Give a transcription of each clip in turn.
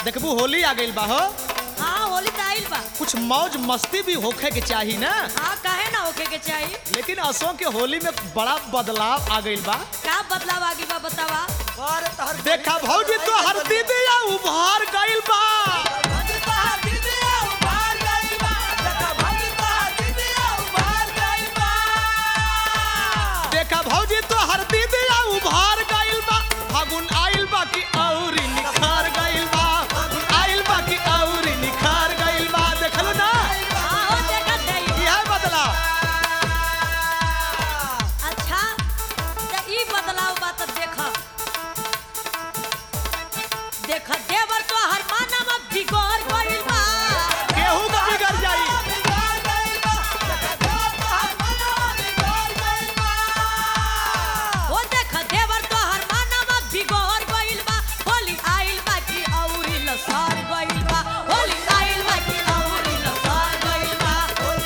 देखबू होली आ गइल बा हो हाँ होली तो आइल बा कुछ मौज मस्ती भी होखे के चाही ना हाँ काहे ना होके के चाहिए लेकिन असों के होली में बड़ा बदलाव आ गइल बा का बदलाव आगे बा बतावा अरे तहर देखा भौजी तो हर दीदिया उभार गइल बा भौजी तोहार दीदिया उभार गइल बा देखा भौजी तोहार दीदिया उभार गइल बा देखा भौजी तो हर दीदिया उभार गइल बा फागुन आइल बा कि औरी निखार गइल बा फागुन आइल बा कि औरी निखार गइल बा देखलो ना हाँ हो देखत है यह बदलाव अच्छा तो ई बदलाव बा तो देख देख देवर तो हर मानव बिगड़ गइल बा केहू का बिगड़ जाई बिगाड़ गइल बा देखा देवर तोहार मनवा बिगाड़ गइल बा हो देख देवर तो हर मानव बिगड़ गइल बा होली आइल बा कि औरी लसार गइल बा होली आइल बा कि औरी लसार गइल बा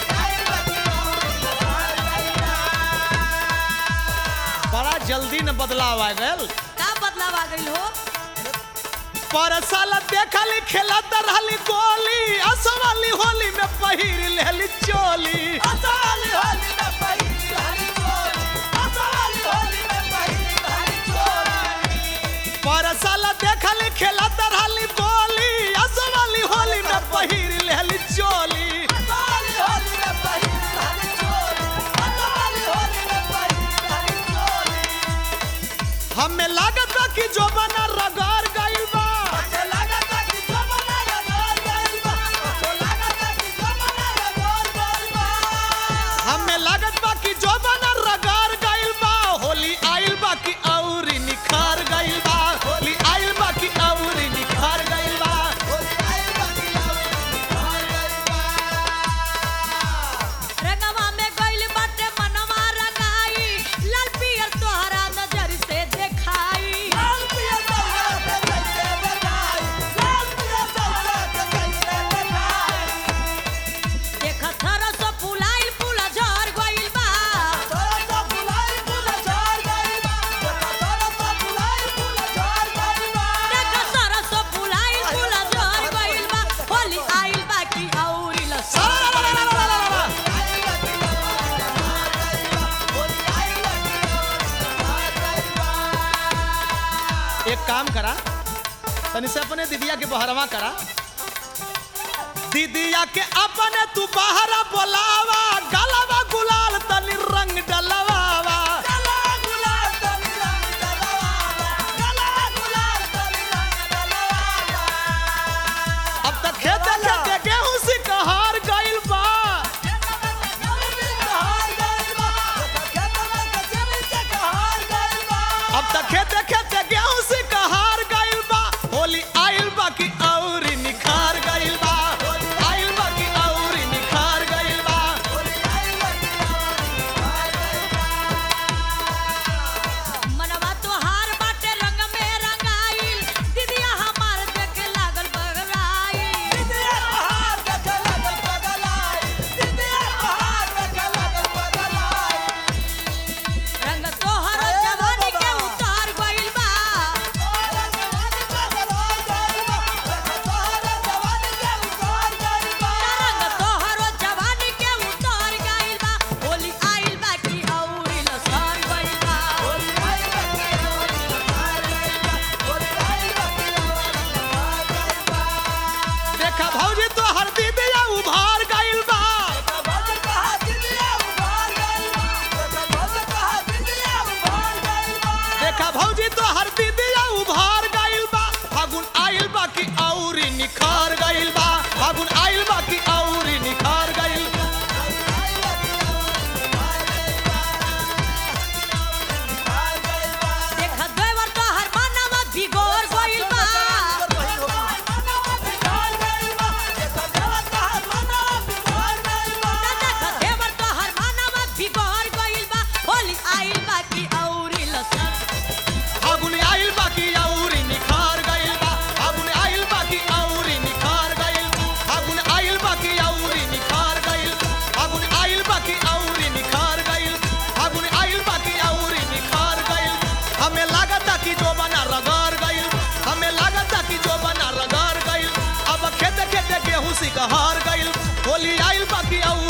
बड़ा जल्दी न बदलाव आ गल का बदलाव आ गइल हो पर साल देखली खेलत रहली गोली असवाली होली में पहिर लेली चोली असली होली में पहिली हरी चोली असली होली में पहिली हरी चोली पर साल देखली खेलत रहली गोली असवाली होली में पहिर लेली चोली असली होली में पहिली हरी चोली असली होली में पहिली हरी चोली हमें लागत बा कि जो बना रगार गइल बा अच्छा लगता कि जमाना रगड़ गइल बा अच्छा लगता कि जमाना रगड़ गइल बा हमें लागत बा कि जो बना रगार गइल बा होली आइल बा कि औरी निखार गइल बा होली आइल बा कि औरी निखार गइल बा होली आइल बा कि और गइल बा रंगवा में गइल बाटे मनवा रंगाई लाल पियर तोहरा नजर से देखाई लाल पिया तोहरा के कैसे देखाई लाल पिया तोहरा के कैसे देखाई देख थर सो फुलाइल फूला झर गइल बा तोरा तो फुलाई फूल झड़ गइल बा देखा तोरा तो फुलाई फूल झड़ गइल बा देख सर सो फुलाइल फूला झर गइल बा होली आइल बा कि औरी लसा आइल बा कि और गइल बा होली आइल बा कि और गइल बा एक काम करा तनी से अपने दीदिया के बहरवा करा दीदिया के अपने तू बहरा बोलावा गलवा गुलाल तनी रंग डलवावा गला गुलाल तनी रंग डलवावा गला गुलाल तनी रंग डलवावा अब तक खेते खेते गेहूं से कहार गइल बा अब तक खेते खेते गेहूं से कहार गइल बा होली आइल बा कि औरी निखार गइल बा आइल बा कि औरी निखार गइल बा सिकहार गइल होली आइल बाकी औरी